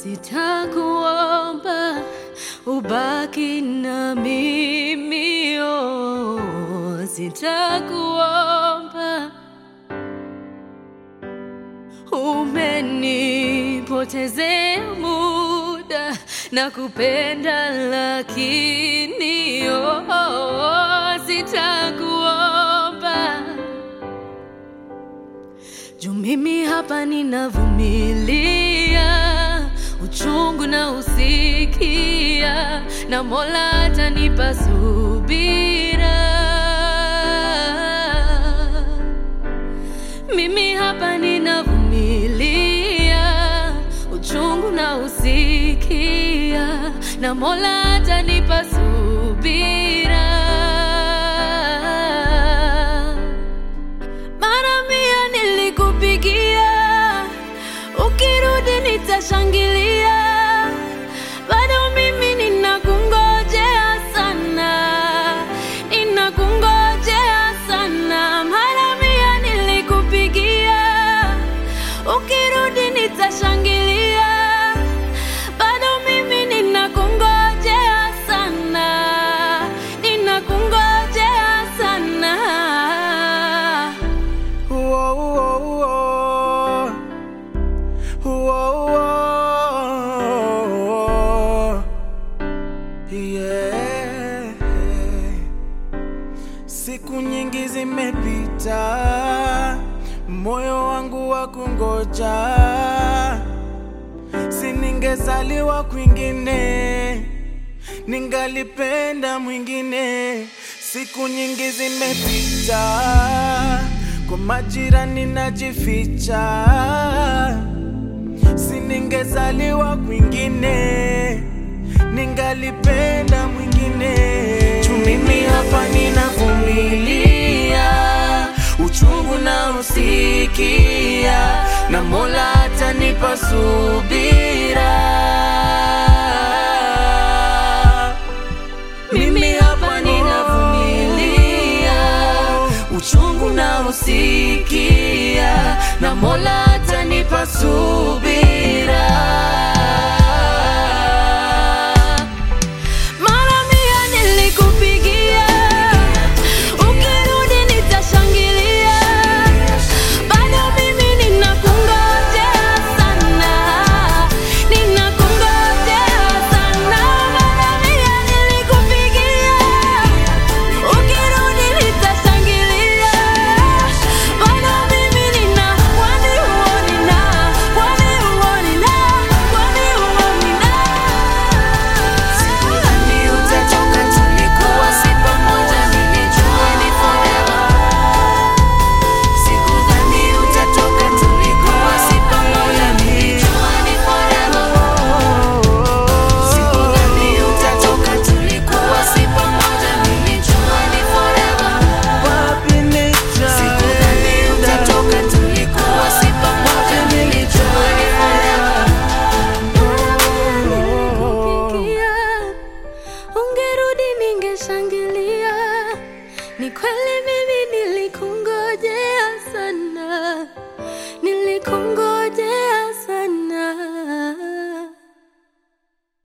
Sitakuomba ubaki na mimi, oh, sitakuomba. Umenipotezea muda na kupenda, lakini oh, oh, sitakuomba juu mimi hapa ninavumilia uchungu na usikia, na Mola atanipa subira. Mimi hapa ninavumilia uchungu na usikia, na Mola atanipa subira. Mara mia nilikupigia, ukirudi nitashangilia. Bado mimi ninakungojea sana, ninakungojea sana. Mara mia nilikupigia, ukirudi nitashangilia. Bado mimi ninakungojea sana, ninakungojea sana. Whoa, whoa, whoa. Whoa, whoa. Yeah. Siku nyingi zimepita, moyo wangu wa kungoja, si ningezaliwa kwingine, ningalipenda mwingine. Siku nyingi zimepita, kwa majirani najificha, si ningezaliwa kwingine, ningalipenda mwingine. Juu mimi hapa ninavumilia uchungu na usikia, na Mola atanipa subira.